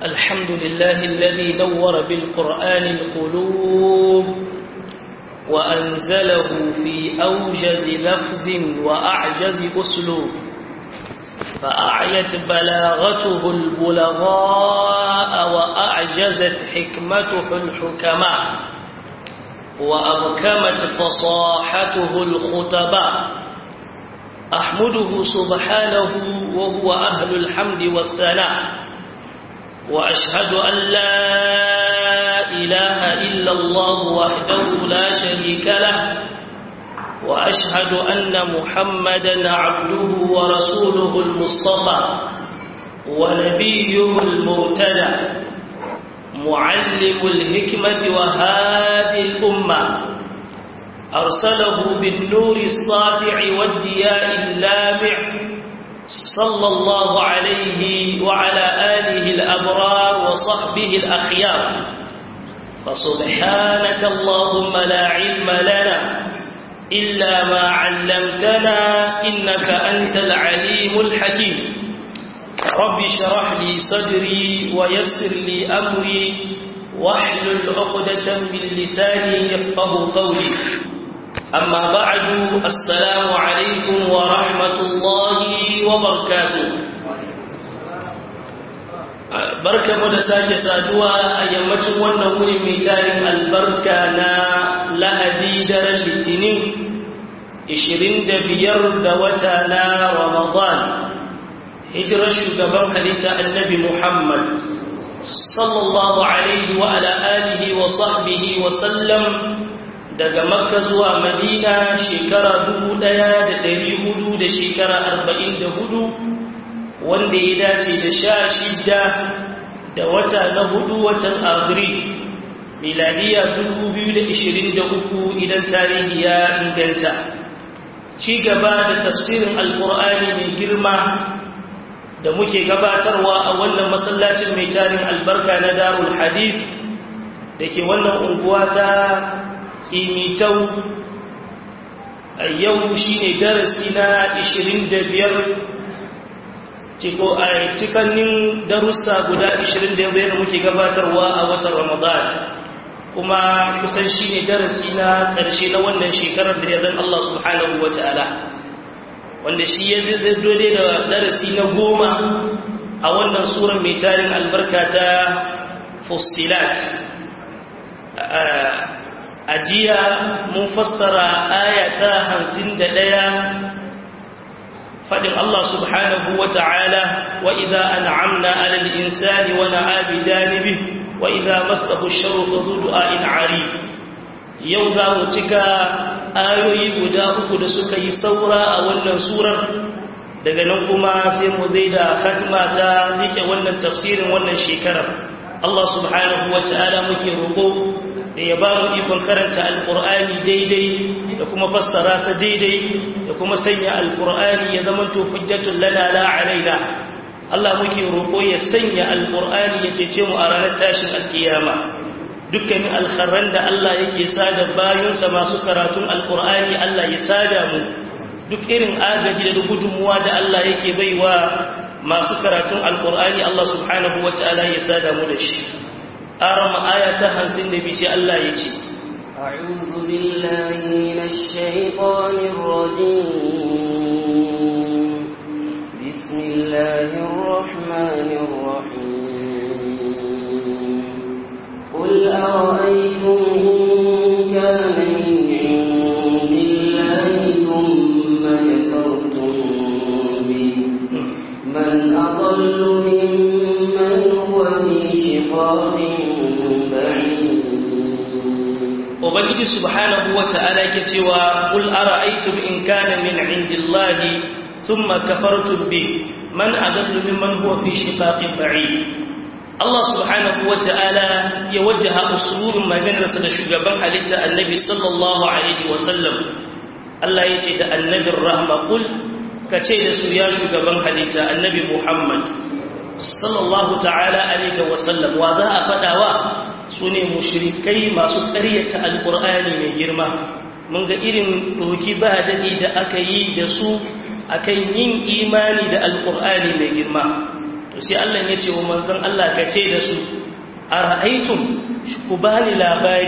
الحمد لله الذي نور بالقرآن القلوب وأنزله في أوجز لفظ وأعجز أسلوب فأعيت بلاغته البلغاء وأعجزت حكمته الحكماء وأبكمت فصاحته الخطباء أحمده سبحانه وهو أهل الحمد والثناء وأشهد أن لا إله إلا الله وحده لا شريك له وأشهد أن محمدا عبده ورسوله المصطفى ونبيه المرتدى معلم الحكمة وهادي الأمة أرسله بالنور الساطع والدياء اللامع صلى الله عليه وعلى آله الأبرار وصحبه الأخيار فسبحانك اللهم لا علم لنا إلا ما علمتنا إنك أنت العليم الحكيم رب شرح لي صدري ويسر لي أمري واحلل عقدة من لساني يفقه قولي أما بعد السلام عليكم ورحمة الله وبركاته barka mu da sake saduwa a yammacin wannan wuri mai tarin albarka na lahadi daren litinin 25 da wata na ramadan hijirar shugaban halitta annabi muhammad sallallahu alaihi wa ala alihi wa sahbihi wa sallam daga makka zuwa madina shekara dubu ɗaya da ɗari hudu da shekara arba'in da hudu wanda ya dace da sha shida da wata na hudu watan agril miladiya dubu biyu da ishirin da uku idan tarihi ya inganta ci gaba da tafsirin alkur'ani mai girma da muke gabatarwa a wannan masallacin mai tarin albarka na darul hadith da ke wannan unguwa ta tsimitau a yau shi ne darasi na 25 ciko a cikannin darussa guda 25 da muke gabatarwa a watan ramadan kuma kusan shi ne darasi na ƙarshe na wannan shekarar da yadda Allah subhanahu wa ta'ala wanda shi ya dode da darasi na goma a wannan tsoron mai tarin albarka ta fusilat ajiya mun fassara ayata hansin da ɗaya faɗin Allah subhanahu wa ta'ala wa idha an'amna 'ala al-insani wa na'a bi janibi wa idha masahu ash-sharru fa dhu du'a'in 'ari yau za mu cika ayoyi guda uku da suka yi saura a wannan surar daga nan kuma sai mu zai da khatma ta rike wannan tafsirin wannan shekarar Allah subhanahu wa ta'ala muke roƙo da ya ba mu ikon karanta alƙur'ani daidai da kuma fassara sa daidai da kuma sanya alƙur'ani ya zama to hujjatun lana la alaina Allah muke roƙo ya sanya alƙur'ani ya cece mu a ranar tashin alkiyama dukkanin alkharran da Allah yake sada bayonsa masu karatun alƙur'ani Allah ya sada mu duk irin agaji da gudunmuwa da Allah yake baiwa masu karatun alƙur'ani Allah subhanahu wa ta'ala ya sada mu da shi أرم آية هنسين بشي الله يجي أعوذ بالله من الشيطان الرجيم بسم الله الرحمن الرحيم قل أرأيتم إن كان من عند الله ثم كفرتم به من أضل ممن هو في شقاق Ubangiji subhanahu wa ta'ala yake cewa qul ara'aytum in kana min indillahi thumma kafartum bi man adallu mimman huwa fi shiqaqin ba'id Allah subhanahu wa ta'ala ya wajjaha usulun maganarsa da shugaban halitta annabi sallallahu alaihi wa sallam Allah yace da annabin rahma qul kace da su ya shugaban halitta annabi Muhammad sallallahu ta'ala alaihi wa sallam wa za a fadawa su ne mushrikai masu ƙaryata alƙur'ani mai girma mun ga irin ɗoki ba daɗi da aka yi da su akan yin imani da alƙur'ani mai girma to sai Allah ya ce wa manzon Allah ka ce da su ara'aytum ku bani labari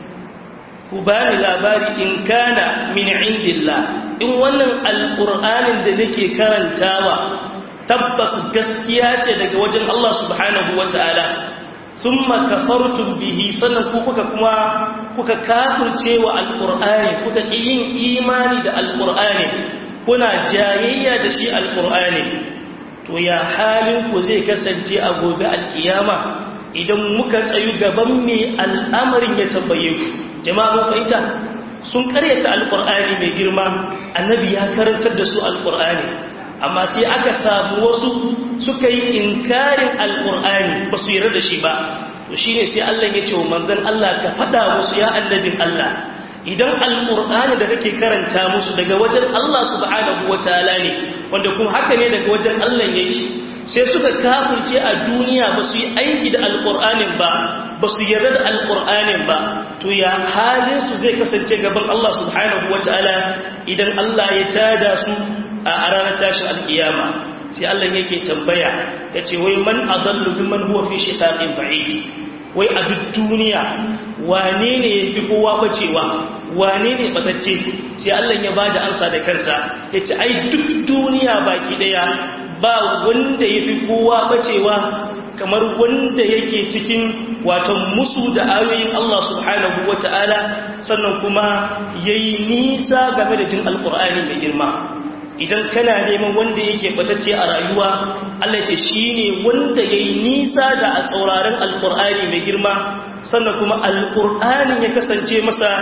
ku bani labari in kana min indillah in wannan alqur'anin da nake karantawa tabbas gaskiya ce daga wajen Allah subhanahu wataala thumma kafartum bihi sannan ku kuka kuma kuka kafirce wa alqur'ani kuka yin imani da alqur'ani kuna jayayya da shi alqur'ani to ya halin ku zai kasance a gobe alkiyama idan muka tsayu gaban mai al'amarin ya tambaye ku jama'a mun fahimta sun karyata alqur'ani mai girma annabi ya karantar da su alqur'ani amma sai aka samu wasu suka yi inkarin alkur'ani ba su yarda da shi ba to shine sai Allah ya ce wa manzon Allah ka fada musu ya annabin Allah idan alkur'ani da kake karanta musu daga wajen Allah subhanahu wataala ne wanda kuma haka ne daga wajen Allah yake sai suka kafirce a duniya ba su yi aiki da alkur'anin ba ba su yarda da alkur'anin ba to ya halin su zai kasance gaban Allah subhanahu wataala idan Allah ya tada su a ranar tashin alkiyama sai Allah yake tambaya ya ce wai man adallu mimman huwa fi shiqaqin ba'id wai a duk duniya wane ne ya fi kowa bacewa wane ne batacce sai Allah ya bada ansa da kansa ya ce ai duk duniya baki daya ba wanda ya fi kowa bacewa kamar wanda yake cikin watan musu da ayoyin Allah subhanahu wata'ala sannan kuma yayi nisa game da jin alqur'ani mai girma idan kana neman wanda yake batacce a rayuwa Allah ce shine wanda yayi nisa da a sauraron alqur'ani mai girma sannan kuma alqur'ani ya kasance masa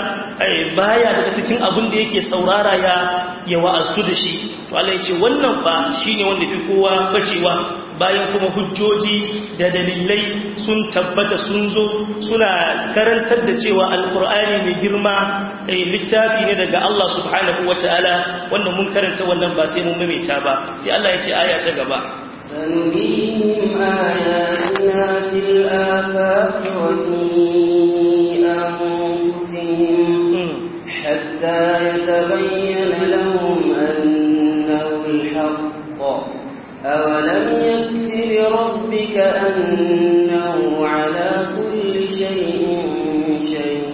baya daga cikin abin da yake saurara ya ya wa'azu da shi to Allah ya ce wannan fa shine wanda fi kowa bacewa bayan kuma hujjoji da dalilai sun tabbata sun zo suna karantar da cewa alkur'ani mai girma littafi ne daga Allah subhanahu wataala wanda mun karanta wannan ba sai mun maimaita ba sai Allah ya ce aya ta gaba سنريهم آياتنا في الآفاق وفي أنفسهم حتى يتبين لهم أنه الحق أولم يكف بربك أنه على كل شيء شهيد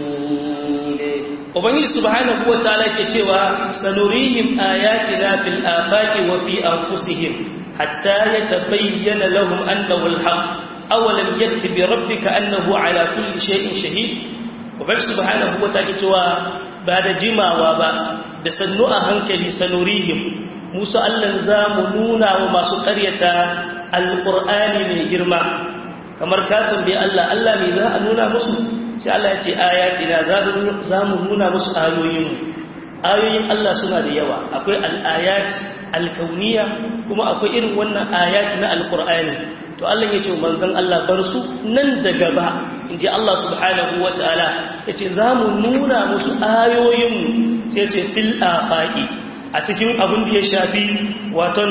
Ubangiji subhanahu wa ta'ala ke cewa sanurihim ayatina fil afaqi wa fi anfusihim hatta yatabayyana lahum annahu al-haq awalam yakfi bi rabbika annahu ala kulli shay'in shahid Ubangiji subhanahu wa ta'ala ke cewa ba da jimawa ba da sannu a hankali sanurihim musu allan za mu nuna wa masu ƙaryata alƙur'ani mai girma kamar ka tambaye Allah Allah mai za a nuna musu sai Allah ya ce ayatina za mu nuna musu ayoyin ayoyin Allah suna da yawa akwai al'ayat alkauniya kuma akwai irin wannan ayat na alƙur'ani to Allah ya ce manzon Allah bar su nan da gaba in ji Allah subhanahu wa ta'ala ya ce za mu nuna musu ayoyin sai ce fil afaqi a cikin abin da ya shafi waton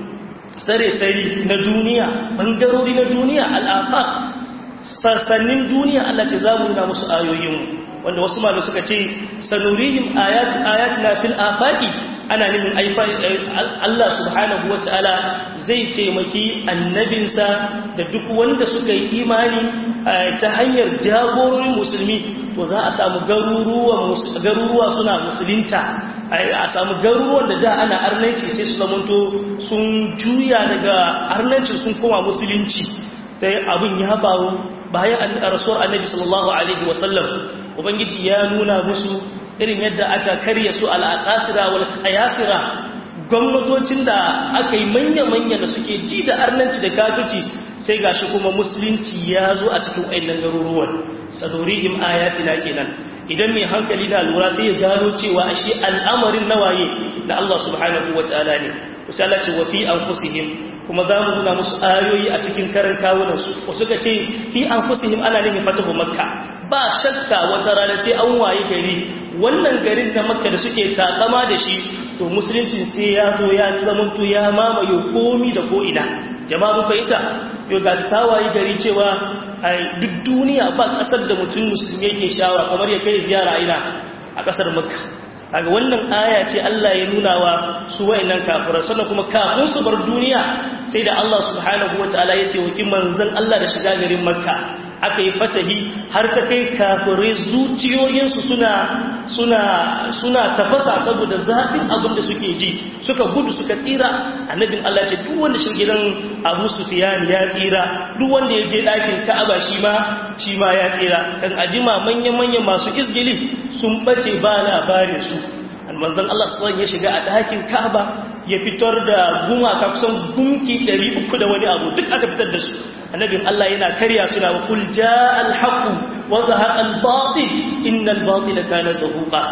tsare-tsare na duniya ɓangarori na duniya al'afaq sassanin duniya Allah ce za mu nuna musu ayoyin wanda wasu malu suka ce sanurihim ayat ayat na fil afaqi ana nufin Allah subhanahu wa ta'ala zai taimaki annabinsa da duk wanda suka yi imani ta hanyar jagororin musulmi to za a samu garuruwa suna musulunta a samu garuruwan da da ana arnanci sai su zamanto sun juya daga arnanci sun koma musulunci ta abin ya faru bayan rasuwar annabi sallallahu alaihi wasallam ubangiji ya nuna musu irin yadda aka karya su al'aqasira wal qayasira gwamnatocin da aka yi manya-manya da suke ji da arnanci da kafirci sai gashi kuma musulunci ya zo a cikin wayannan garuruwan sadurihim ayatina kenan idan mai hankali da lura sai ya gano cewa ashe al'amarin nawaye da Allah subhanahu wataala ne sai Allah ce wa fi anfusihim kuma za mu nuna musu ayoyi a cikin karan kawunan su wasu ka ce fi anfusihim ana nufin fatahu makka ba shakka wata rana sai an waye gari wannan garin na makka da suke takama da shi to musulunci sai ya zo ya zamanto ya mamaye komi da ko'ina jama'a mun fahimta yau ga ta waye gari cewa duk duniya ba kasar da mutum musulmi yake shawara kamar ya kai ziyara ina a kasar makka kaga wannan aya ce Allah ya nuna wa su wayannan kafirai sannan kuma kafin su bar duniya sai da Allah subhanahu wataala ya taimaki manzon Allah da shiga garin Makka aka yi fatahi har ta kai kafirai zuciyoyinsu suna suna suna tafasa saboda zafin abin da suke ji suka gudu suka tsira annabin Allah ce duk wanda shi gidan Abu Sufyan ya tsira duk wanda ya je ɗakin Ka'aba shi ma shi ma ya tsira kan ajima manyan manyan masu izgili sun bace ba labarin su manzon Allah sallallahu ya shiga a ɗakin Ka'aba ya fitar da gumaka kusan gunki 300 da wani abu duk aka fitar da su annabin Allah yana karya suna wa kul jaa al-haqq wa zahaqa al-batil innal batila kana zahuqa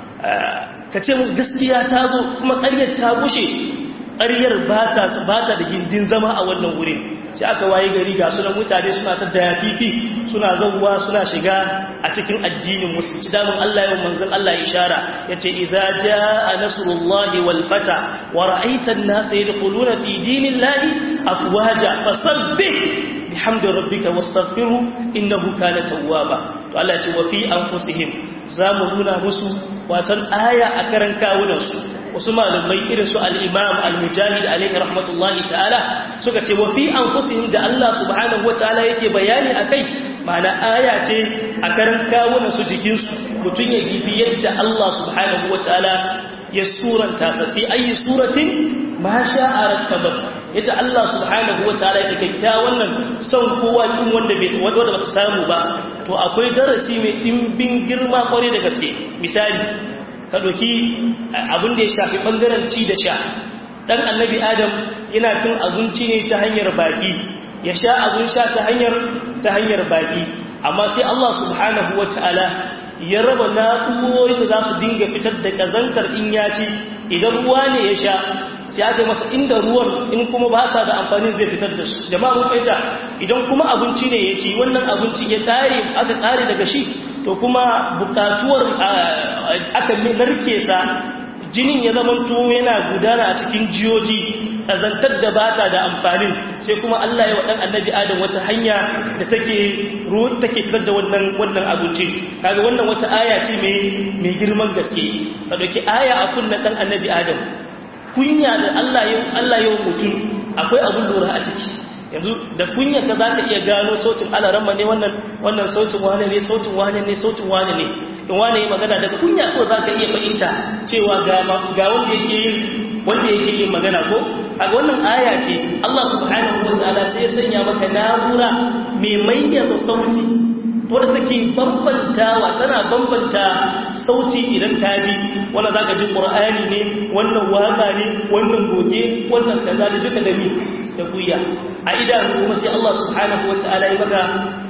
kace musu gaskiya ta zo kuma ƙaryar ta bushe ƙaryar bata bata da gindin zama a wannan wurin sai aka waye gari ga sunan mutane suna ta dayafifi suna zawwa suna shiga a cikin addinin musulunci damun Allah yawan manzon Allah ishara yace idza jaa nasrullahi wal fata wa ra'aita an-nasa yadkhuluna fi dinillahi afwaja fasabbih bihamdi rabbika wastaghfiru innahu kana tawwaba to Allah ce wa fi anfusihim zamu nuna musu watan aya a karan kawunan su wasu malamai irin su al-imam al-mujahid alayhi rahmatullahi ta'ala suka ce wa fi anfusihim da Allah subhanahu wataala yake bayani akai ma'ana aya ce a karan kawunan su jikin su mutun ya gibi yadda Allah subhanahu wataala ya suranta sa fi ayi suratin ma sha'a rakkaba yadda Allah subhanahu wa ta'ala ya kyakkyawan nan son kowa din wanda bai wanda ba samu ba to akwai darasi mai dimbin girma kware da gaske misali ka doki abin da ya shafi bangaren ci da sha dan annabi adam yana cin abinci ne ta hanyar baki ya sha abin sha ta hanyar ta hanyar baki amma sai Allah subhanahu wa ta'ala ya raba na'urorin da za su dinga fitar da kazantar in ya ci idan ruwa ne ya sha sai aka masa inda ruwan in kuma ba sa da amfani zai fitar da su jama'a mun fahimta idan kuma abinci ne ya ci wannan abinci ya kare aka kare daga shi to kuma bukatuwar aka narke sa jinin ya zama to yana gudana a cikin jiyoji kazantar da bata da amfanin sai kuma Allah ya wadan annabi Adam wata hanya da take ruwan take fitar da wannan wannan abinci kaga wannan wata aya ce mai mai girman gaske ka dauki aya a kunnan dan annabi Adam kunya da Allah yau Allah yau mutum akwai abun lura a ciki yanzu da kunya ka za ka iya gano sautin alaramma ne wannan wannan sautin wane ne sautin wane ne sautin wane ne in wane yi magana da kunya ko za ka iya fahimta cewa ga ga wanda yake yin wanda yake yin magana ko a wannan aya ce Allah subhanahu wataala sai ya sanya maka na'ura mai mayyaza sauti wadda take bambantawa tana bambanta sauti idan ta ji wanda za ka ji ƙur'ani ne wannan waka ne wannan goge wannan kaza da duka da ni da kuya a idanu kuma sai Allah subhanahu wa ta'ala ya maka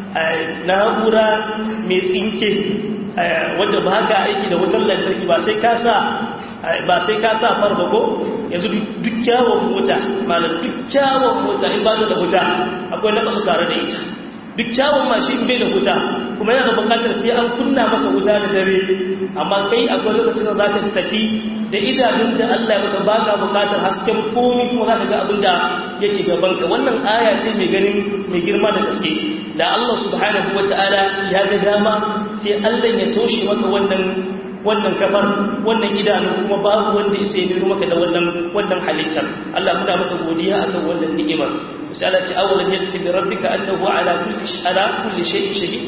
na'ura mai tsinke wadda ba ka aiki da wutar lantarki ba sai ka sa ba sai ka sa farba ko yanzu duk kyawun mota malam duk kyawun mota in ba ta da wuta akwai na tare da ita duk kyawun mashin bai da wuta kuma yana da bukatar sai an kunna masa wuta da dare amma kai akwai lokacin da za ka tafi da idanun da Allah ya maka baka bukatar hasken komi kuma za ka ga abin da yake gabanka wannan aya ce mai ganin mai girma da gaske da Allah subhanahu wata'ala ya ga dama sai Allah ya toshe maka wannan wannan kafar wannan idanu kuma babu wanda ya sai nuna maka da wannan wannan halittar Allah muna maka godiya akan wannan ni'imar misali ce awalan yakfi bi rabbika annahu ala kulli ala kulli shay'in shahid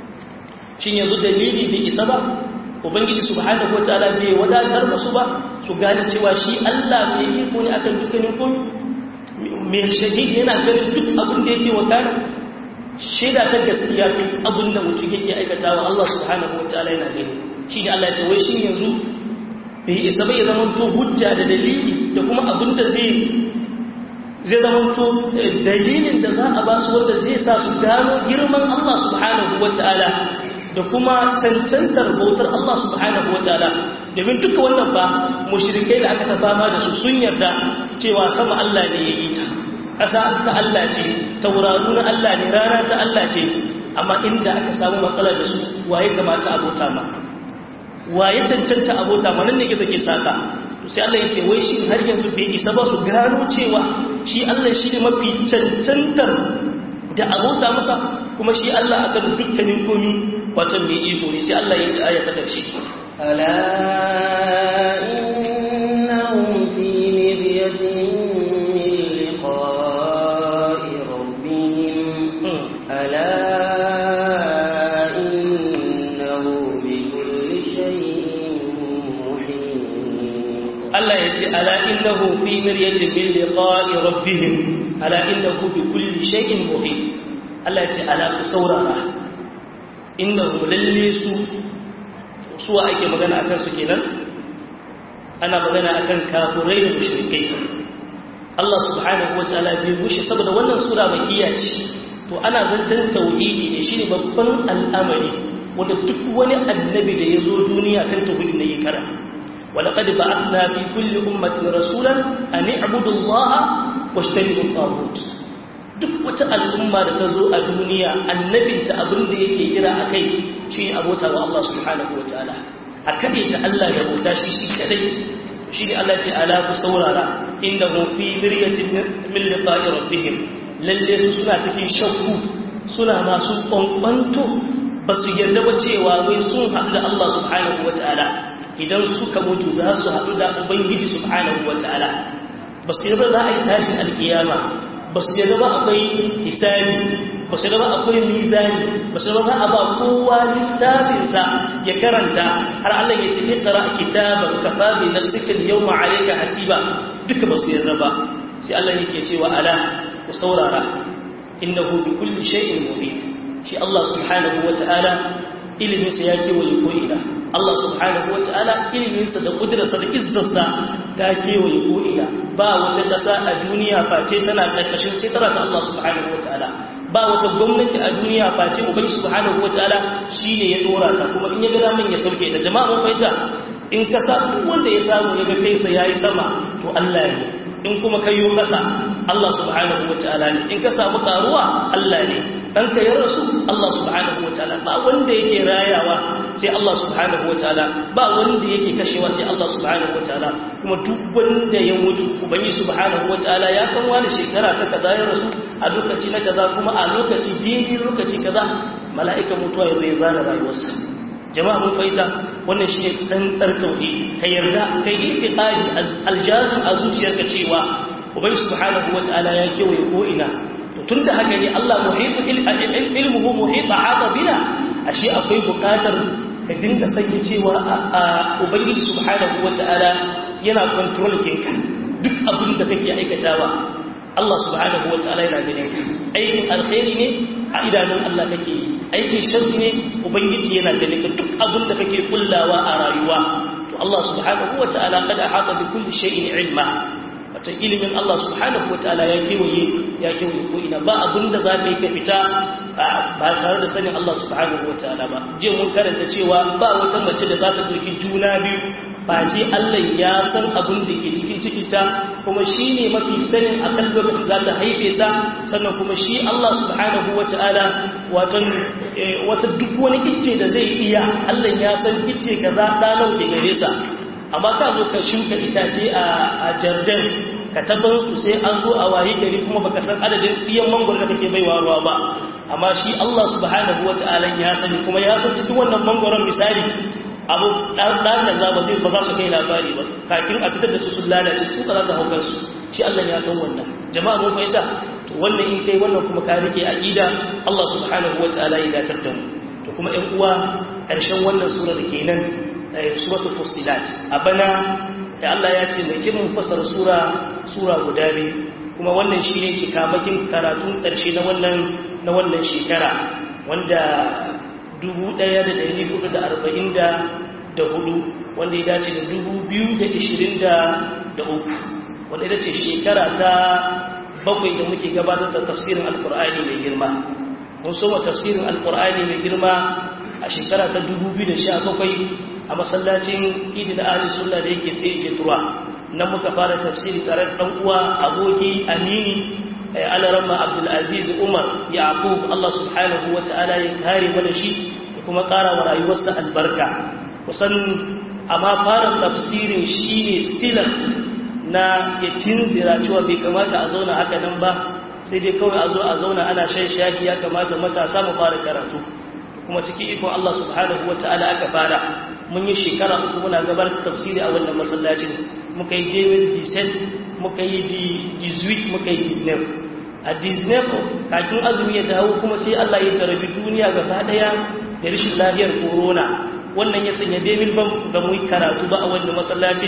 shin yanzu dalili bai isa ba ubangiji subhanahu wataala bai wadatar musu ba su gane cewa shi Allah mai iko ne akan dukkanin komai mai shahid yana ganin duk abin da yake wakana shaida ta gaskiya duk abin da mutum yake aikatawa Allah subhanahu wataala yana gani shi ne Allah ya ce wai shi yanzu bai isa bai zama to hujja da dalili da kuma abin da zai zai zama to dalilin da za a ba su wanda zai sa su gano girman Allah subhanahu wataala da kuma cancantar bautar Allah subhanahu wataala domin duka wannan ba mushrikai da aka tafama da su sun yarda cewa sama Allah ne ya yi ta ƙasa ta Allah ce tauraru na Allah ne rana ta Allah ce amma inda aka samu matsalar da su waye kamata abota ma waye cancanta abota ma nan ne gizo ke saka sai Allah ya ce wai shi har yanzu bai isa ba su gano cewa shi Allah shi ne mafi cancantar da abota masa kuma shi Allah akan dukkanin komi wato mai iko ne sai Allah ya ce aya ta karshe ala innahum fi midyatin min liqa ala innahu fi miryatin min liqa'i rabbihim ala innahu bi kulli shay'in muhit Allah ya ce ala ku saurara innahu lalle su suwa ake magana akan su kenan ana magana akan kafirai da mushrikai Allah subhanahu wataala bai bushe saboda wannan sura makiya ce to ana zancen tauhidi ne shine babban al'amari wanda duk wani annabi da ya zo duniya kan tauhidi ne ya kara ولقد بعثنا في كل أمة رسولا أن اعبدوا الله واجتنبوا الطاغوت duk wata al'umma da ta zo a duniya annabinta abin da yake kira a kai shi ne abota wa Allah subhanahu wa ta'ala a kaɗe ta Allah da bauta shi shi kaɗai shi ne Allah ce ala ku saurara inda hun fi miryatin min liqa'i rabbihim lalle su suna cikin shakku suna masu kwankwanto ba su yarda ba cewa wai sun haɗu da Allah subhanahu wa ta'ala idan suka mutu za su haɗu da ubangiji subhanahu wa ta'ala ba su yarda za a yi tashin alkiyama ba su yarda ba akwai hisabi ba su yarda ba akwai mizani ba su yarda ba a ba kowa littafinsa ya karanta har Allah ya ce iqra kitaban kafa bi nafsika al-yawma alayka hasiba duka ba su yarda ba sai Allah yake cewa ala ku saurara innahu bi kulli shay'in muhit shi Allah subhanahu wa ta'ala iliminsa ya kewaye ko'ina Allah subhanahu wa ta'ala iliminsa da ƙudurarsa da izzarsa ta kewaye ko'ina ba wata ƙasa a duniya face tana ƙarƙashin sai tara ta Allah subhanahu wa ta'ala ba wata gwamnati a duniya face ubangi subhanahu wa ta'ala shi ne ya ɗora ta kuma in ya gada min ya sauke da jama'a mun fahimta in ka sa duk wanda ya samu ya ga kaisa ya yi sama to Allah ne in kuma kayo ƙasa Allah subhanahu wa ta'ala ne in ka samu ƙaruwa Allah ne ɗanka ya rasu Allah subhanahu wa ta'ala ba wanda yake rayawa sai Allah subhanahu wa ta'ala ba wanda yake kashewa sai Allah subhanahu wa ta'ala kuma duk wanda ya mutu ubangi subhanahu wa ta'ala ya san wani shekara ta kaza ya rasu a lokaci na kaza kuma a lokaci daidai lokaci kaza mala'ikan mutuwa ya zai zana rayuwarsa jama'a mun fahimta wannan shi ne tsantsar tauhidi ka yarda kai itiqadi aljazim a zuciyarka cewa ubangi subhanahu wa ta'ala ya kewaye ko ina tun da haka ne Allah muhitu ilmuhu muhita haka bina ashe akwai bukatar ka dinga sanya cewa a ubangiji subhanahu wata'ala yana control kinka duk abin da kake aikatawa Allah subhanahu wata'ala yana ganin ka aikin alkhairi ne a idanun Allah kake yi aikin sharri ne ubangiji yana ganin ka duk abin da kake kullawa a rayuwa to Allah subhanahu wata'ala kada hata bi kulli shay'in ilma wata ilimin Allah subhanahu wataala ya kewaye ya kewaye ko ina ba abinda za ka yi ka fita ba tare da sanin Allah subhanahu wataala ba je mun karanta cewa ba wata mace da za ta ɗauki juna biyu ba ce Allah ya san abin da ke cikin cikinta kuma shi ne mafi sanin a kan lokacin za ta haife sa sannan kuma shi Allah subhanahu wataala watan wata duk wani icce da zai iya Allah ya san icce kaza ɗanau ke gare sa amma ka zo ka shuka itace a jardin ka tabbar su sai an zo a waye gari kuma baka san adadin ɗiyan mangwaro da kake baiwa ruwa ba amma shi Allah subhanahu wata'ala ya sani kuma ya san cikin wannan mangwaron misali abu ɗan kaza ba zai ba za su kai labari ba kakin a fitar da su sun lalace su ka za ta haukar su shi Allah ya san wannan jama'a mun fahimta to wannan in kai wannan kuma ka rike aqida Allah subhanahu wata'ala ya datar da mu to kuma ƴan uwa ƙarshen wannan sura da kenan suratul fussilat a bana da Allah ya ce mai kirin fasar sura sura guda biyu kuma wannan shine cikamakin karatun ƙarshe na wannan na wannan shekara wanda 1444 wanda ya dace da 2023 wanda ita ce shekara ta bakwai da muke gabatar da tafsirin alkur'ani mai girma mun soma tafsirin alkur'ani mai girma a shekara ta 2017 a masallacin idin ahli sunna da yake sai ke tuwa nan muka fara tafsiri tare da dan uwa aboki amini alarama abdulaziz umar yaqub Allah subhanahu wataala ya kare mana shi da kuma ƙara wa rayuwarsa albarka kusan amma fara tafsirin shine silan na ya tinzira cewa bai kamata a zauna haka nan ba sai dai kawai a zo a zauna ana shan shayi ya kamata matasa mu fara karatu kuma cikin ikon Allah subhanahu wataala aka fara mun yi shekara uku muna gabar tafsiri a wannan masallacin muka yi david diset muka yi dizuit muka yi disnef a disnef kakin azumi ya dawo kuma sai allah ya jarabi duniya gaba daya da rashin lafiyar corona wannan ya sanya david ban ga mu karatu ba a wannan masallacin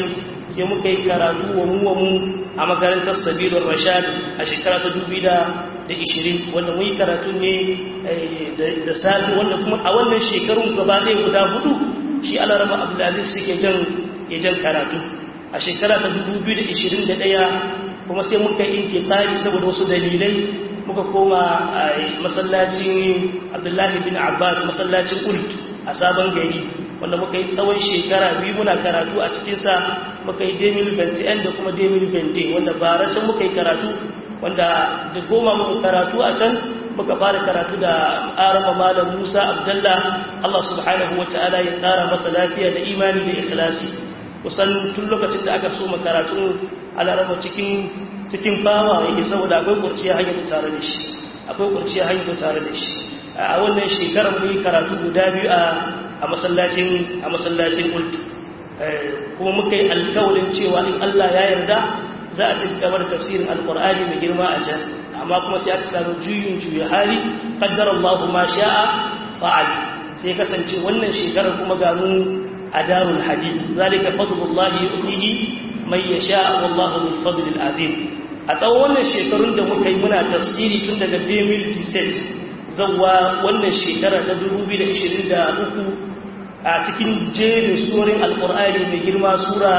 sai muka yi karatu wa mu wa mu a makarantar sabilun rashad a shekara ta dubi da ishirin wanda mu yi karatu ne da safi wanda kuma a wannan shekarun gaba ɗaya guda hudu shi alarama abdulaziz suke jan ya jan karatu a shekara ta 2021 kuma sai muka yi intiqali saboda wasu dalilai muka koma masallacin abdullahi bin abbas masallacin ult a sabon gari wanda muka yi tsawon shekara biyu muna karatu a cikinsa muka yi demil bente da kuma demil bente wanda bara can muka yi karatu wanda da goma muka karatu a can muka fara karatu da arama malam musa abdallah allah subhanahu wa ta'ala ya tsara masa lafiya da imani da ikhlasi kusan tun lokacin da aka so makaratu alarama cikin cikin fama yake saboda akwai kurciya hanyar tare da shi akwai kurciya hanyar tare da shi a wannan shekarar mun yi karatu guda biyu a a masallacin a masallacin ultu kuma muka yi alkawarin cewa in Allah ya yarda za a ci gaba da tafsirin alqur'ani mai girma a can amma kuma sai aka samu juyin juya hali qaddara Allahu ma sha'a fa'al sai kasance wannan shekarar kuma ga mu a darul hadith zalika fadlullahi yu'tihi man yasha wallahu dhul fadlil azim a tsawon wannan shekarun da muka yi muna tafsiri tun daga 2017 zawwa wannan shekara ta 2023 a cikin jerin surorin alkur'ani mai girma sura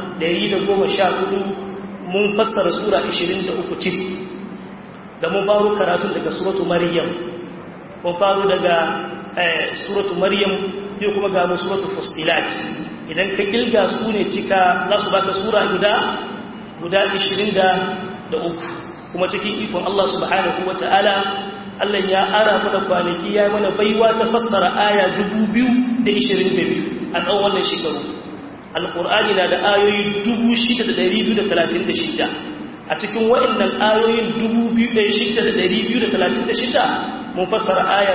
114 mun fassara sura 23 cif da mun faru karatu daga suratu maryam mun faru daga suratu maryam yau kuma ga mu suratu fustilat idan ka kilga su ne cika za su baka sura guda guda 23 kuma cikin ikon Allah subhanahu wata'ala Allah ya ara mana kwanaki ya mana baiwa ta fassara aya 2022 a tsawon wannan shekaru alkur'ani na da ayoyi 6236 a cikin waɗannan ayoyin 2636 mun fassara aya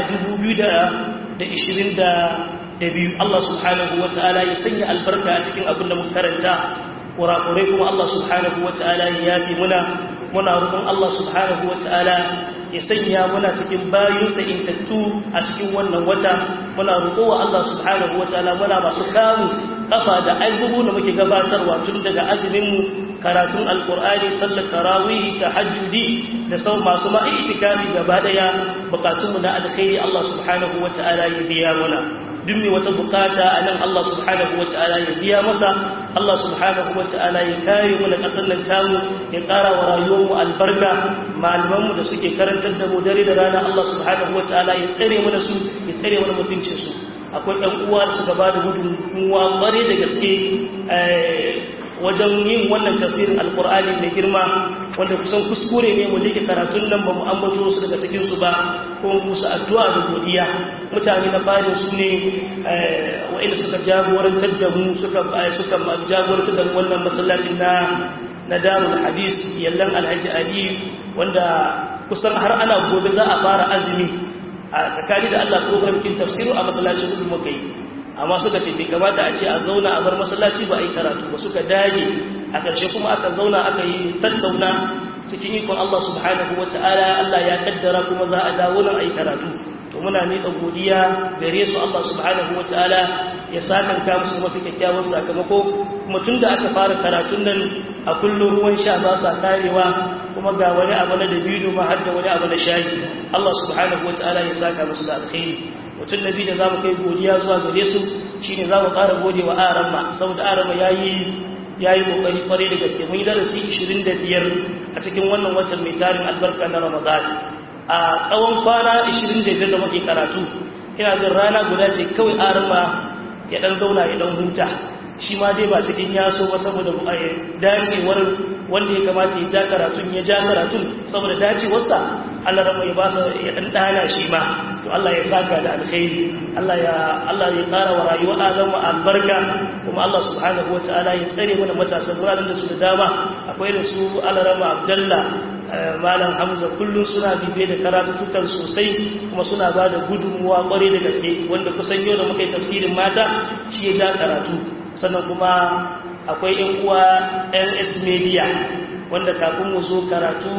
2022 Allah subhanahu wa ta'ala ya sanya albarka a cikin abin da mun karanta kurakurai kuma Allah subhanahu wa ta'ala ya yafi muna muna roƙon Allah subhanahu wa ta'ala ya sanya muna cikin bayinsa intattu a cikin wannan wata muna roƙowa Allah subhanahu wataala muna masu kamu kafa da abubuwan da muke gabatarwa tun daga azuminmu karatun alkur'ani sallar tarawih tahajjudi da sau masu ma'itikafi gaba daya bukatunmu na alkhairi Allah subhanahu wataala ya biya mana duk mai wata bukata a nan Allah subhanahu wa ta'ala ya biya masa Allah subhanahu wa ta'ala ya kare mu da ƙasar nan tamu ya ƙara wa rayuwarmu albarka malamanmu da suke karantar da mu dare da rana Allah subhanahu wa ta'ala ya tsare mu da su ya tsare mu da mutuncinsu akwai ɗan uwa da suka ba da gudunmuwa ƙware da gaske wajen yin wannan tafsirin alkur'ani mai girma wanda kusan kuskure ne mu liƙe karatun nan ba mu ambato su daga cikinsu ba ko musu addu'a da godiya mutane na bayan su ne wa'inda suka jagorantar da mu suka suka jagorantar da wannan masallacin na na darul hadis yallan alhaji ali wanda kusan har ana gobe za a fara azumi a tsakani da Allah program kin tafsiru a masallacin gudu muka yi amma suka ce bai kamata a ce a zauna a bar masallaci ba a yi karatu ba suka dage a ƙarshe kuma aka zauna aka yi tattauna cikin ikon Allah subhanahu wa ta'ala Allah ya kaddara kuma za a dawo nan a yi karatu to muna miƙa godiya gare su Allah subhanahu wa ta'ala ya sakanka musu mafi kyakkyawan sakamako kuma tun da aka fara karatun nan a kullum ruwan sha ba sa karewa kuma ga wani abu na dabino ma har da wani abu na shayi Allah subhanahu wa ta'ala ya saka musu da alkhairi mutum nabi da za mu kai godiya zuwa gare su shi ne za mu ƙara gode wa arama saboda arama ya yi ƙoƙari ƙwarai da gaske mun yi darasi 25 a cikin wannan watan mai tarin albarka na ramadan a tsawon kwana 25 da muke karatu ina jin rana guda ce kawai arama ya ɗan zauna ya ɗan huta shi ma dai ba cikin yaso ba saboda dacewar wanda ya kamata ya ja karatun ya ja karatun saboda dacewarsa Allah rama ya basa ya dan dana shi ma to Allah ya saka da alkhairi Allah ya Allah ya ƙara wa rayuwar Adamu albarka kuma Allah subhanahu wataala ya tsare mana matasan wuraren da su da dama akwai da su Allah rama Abdullah malam Hamza kullum suna bibiye da karatutukan sosai kuma suna ba da gudunmuwa kwarai da gaske wanda kusan yau da muka yi tafsirin mata shi ya ja karatu sannan kuma akwai yan uwa ns media wanda kafin mu zo karatu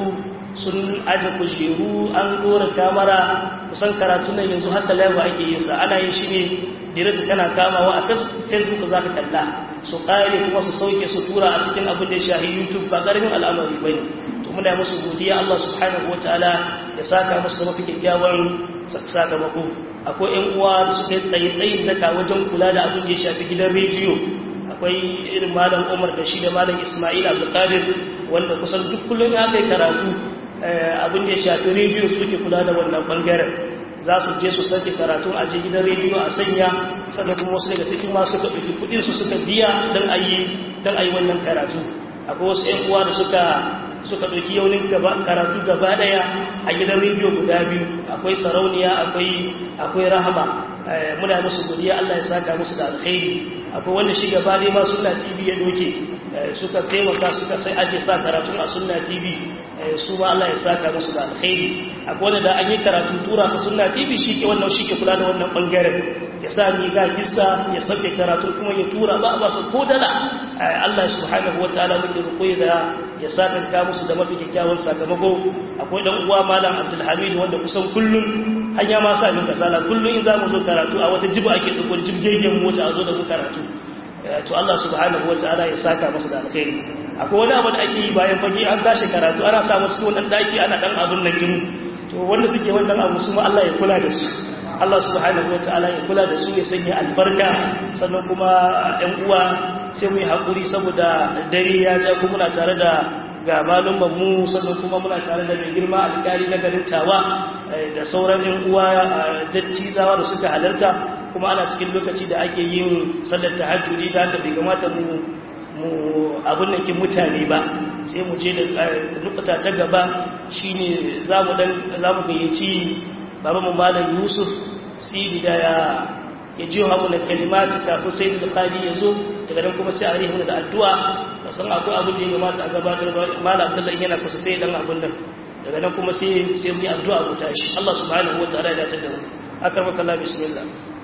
sun aje kujeru an dora kamara kusan karatu nan yanzu haka laiwa ake yin sa ana yin shi ne direct kana kamawa a facebook za ka kalla su ƙare kuma su sauke su tura a cikin abin da ya shahi youtube ba ƙaramin al'amari ba ne to muna musu godiya allah subhanahu wa ta'ala ya saka musu da mafi kyakkyawan sakamako akwai yan uwa da suka yi tsaye tsayin daka wajen kula da abin da ya shafi gidan rediyo akwai irin malam umar da shi da malam ismail abdulkadir wanda kusan duk kullum ya kai karatu abin da ya shafi rediyo suke kula da wannan bangaren za su je su sake karatun a je gidan rediyo a sanya sannan kuma wasu daga cikin masu suka ɗauki kuɗin su suka biya don a yi don a yi wannan karatu akwai wasu ƴan uwa da suka suka ɗauki yaunin karatu gaba ɗaya a gidan rediyo guda biyu akwai sarauniya akwai akwai rahama muna musu godiya Allah ya saka musu da alkhairi akwai wanda shi gaba dai ma sunna tv ya doke suka taimaka suka sai ake sa karatun a sunna tv su ma Allah ya saka musu da alkhairi akwai wanda da an yi karatu tura sa sunna tv shi ke wannan shi ke kula da wannan bangaren ya sa ni ga kista ya sauke karatu kuma ya tura ba ba su ko dala Allah subhanahu wataala muke roƙo da ya saka ka musu da mafi kyakkyawan sakamako akwai dan uwa malam Abdul Hamid wanda kusan kullun hanya ma sa min kasala kullun in za mu zo karatu a wata jiba ake dukkan jibgegen mota a zo da mu karatu to Allah subhanahu wataala ya saka masa da alkhairi akwai wani abu da ake yi bayan fage an tashi karatu ana samu cikin wannan daki ana dan abun nan gini to wanda suke wannan abu su ma Allah ya kula da su Allah subhanahu wataala ya kula da su ya sanya albarka sannan kuma ɗan uwa sai mu yi hakuri saboda dare ya ja kuma muna tare da ga malumman mu sannan kuma muna tare da mai girma alƙali na garin tawa da sauran ɗan uwa dattizawa da suka halarta kuma ana cikin lokaci da ake yin sallar tahajjudi da haka bai kamata mu mu abin nan kin mutane ba sai mu je da nukata ta gaba shine zamu dan zamu gayyaci baba mu malam Yusuf sidi da ya ya ji hamu na kalimati kafin sai da qadi yazo daga nan kuma sai a rihu da addu'a san akwai abin da ya kamata a gabatar malam Abdullahi yana kusa sai dan abin nan daga nan kuma sai sai mu yi addu'a mu tashi Allah subhanahu wataala ya tada mu akramaka Allah bismillah